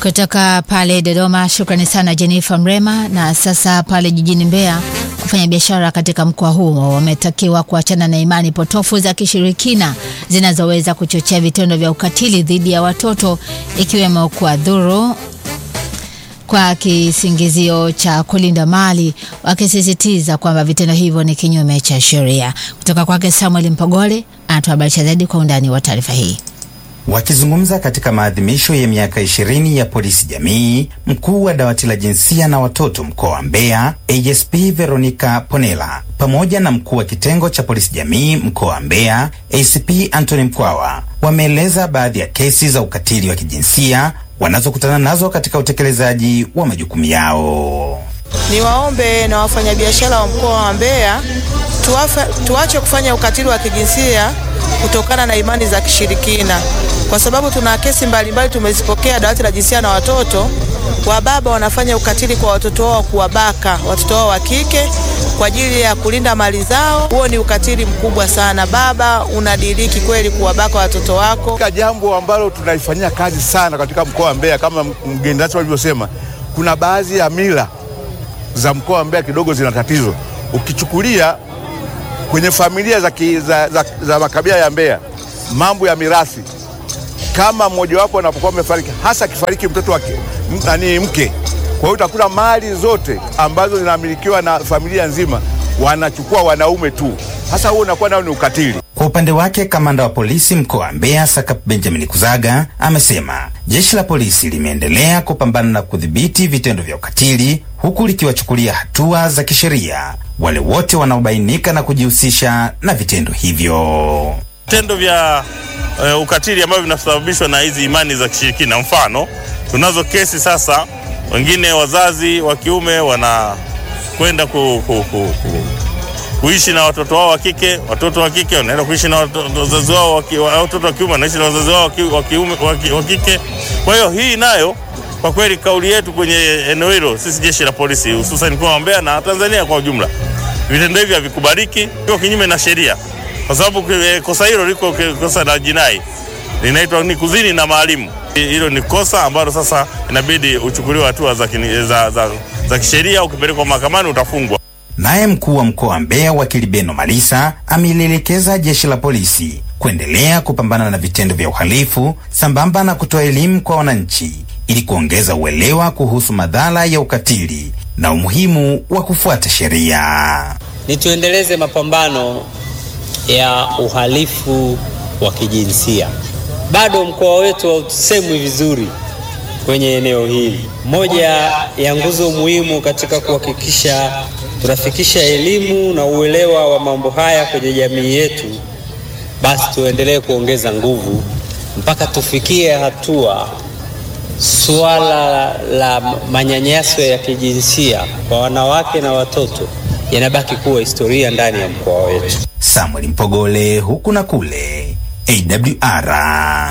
Kutoka pale Dodoma, shukrani sana Jennifer Mrema. Na sasa pale jijini Mbeya, wafanya biashara katika mkoa huo wametakiwa kuachana na imani potofu za kishirikina zinazoweza kuchochea vitendo vya ukatili dhidi ya watoto ikiwemo kuwadhuru kwa kisingizio cha kulinda mali, wakisisitiza kwamba vitendo hivyo ni kinyume cha sheria. Kutoka kwake Samuel Mpogole anatuhabarisha zaidi kwa undani wa taarifa hii. Wakizungumza katika maadhimisho ya miaka ishirini ya polisi jamii, mkuu wa dawati la jinsia na watoto mkoa wa Mbeya ASP Veronica Ponela pamoja na mkuu wa kitengo cha polisi jamii mkoa wa Mbeya ACP Anthony Mkwawa wameeleza baadhi ya kesi za ukatili wa kijinsia wanazokutana nazo katika utekelezaji wa majukumu yao. Niwaombe na wafanyabiashara wa mkoa wa Mbeya tuwafa, tuache kufanya ukatili wa kijinsia kutokana na imani za kishirikina, kwa sababu tuna kesi mbalimbali tumezipokea dawati la jinsia na watoto. Wababa wanafanya ukatili kwa watoto wao, kuwabaka watoto wao wa kike kwa ajili ya kulinda mali zao. Huo ni ukatili mkubwa sana. Baba, unadiriki kweli kuwabaka watoto wako? Jambo ambalo tunaifanyia kazi sana katika mkoa wa Mbeya, kama mgeni rasmi alivyosema, kuna baadhi ya mila za mkoa wa Mbeya kidogo zina tatizo. Ukichukulia kwenye familia za, ki, za, za, za makabila ya Mbeya, mambo ya mirathi, kama mmojawapo anapokuwa amefariki, hasa akifariki mtoto wake nani mke, kwa hiyo utakuta mali zote ambazo zinamilikiwa na familia nzima wanachukua wanaume tu. Hasa huo unakuwa nao ni ukatili. Kwa upande wake kamanda wa polisi mkoa wa Mbeya Sakap Benjamin Kuzaga amesema jeshi la polisi limeendelea kupambana na kudhibiti vitendo vya ukatili huku likiwachukulia hatua za kisheria wale wote wanaobainika na kujihusisha na vitendo hivyo. Vitendo vya uh, ukatili ambavyo vinasababishwa na hizi imani za kishirikina, mfano tunazo kesi sasa, wengine wazazi wa kiume wanakwenda ku, ku, ku, ku kuishi na watoto wao wa kike, watoto wa kike wanaenda kuishi na wazazi wao, watoto wa kiume wanaishi na wazazi wao wa kike. Kwa hiyo hii nayo kwa kweli, kauli yetu kwenye eneo hilo, sisi jeshi la polisi, hususan mkoa wa Mbeya na Tanzania kwa ujumla, vitendo hivi havikubaliki, viko kinyume na sheria, kwa sababu kosa hilo liko kosa la jinai, linaitwa ni kuzini na maalimu. Hilo ni kosa ambalo sasa inabidi uchukuliwe hatua za, za, za, za kisheria. Ukipelekwa mahakamani utafungwa. Naye mkuu wa mkoa wa Mbeya wakili Beno Malisa amelielekeza jeshi la polisi kuendelea kupambana na vitendo vya uhalifu sambamba na kutoa elimu kwa wananchi ili kuongeza uelewa kuhusu madhara ya ukatili na umuhimu wa kufuata sheria. Ni tuendeleze mapambano ya uhalifu wa kijinsia. Bado mkoa wetu hausemwi vizuri kwenye eneo hili. Moja ya nguzo muhimu katika kuhakikisha tunafikisha elimu na uelewa wa mambo haya kwenye jamii yetu, basi tuendelee kuongeza nguvu mpaka tufikie hatua suala la manyanyaso ya kijinsia kwa wanawake na watoto yanabaki kuwa historia ndani ya mkoa wetu. Samuel Mpogole, huku na kule, AWR.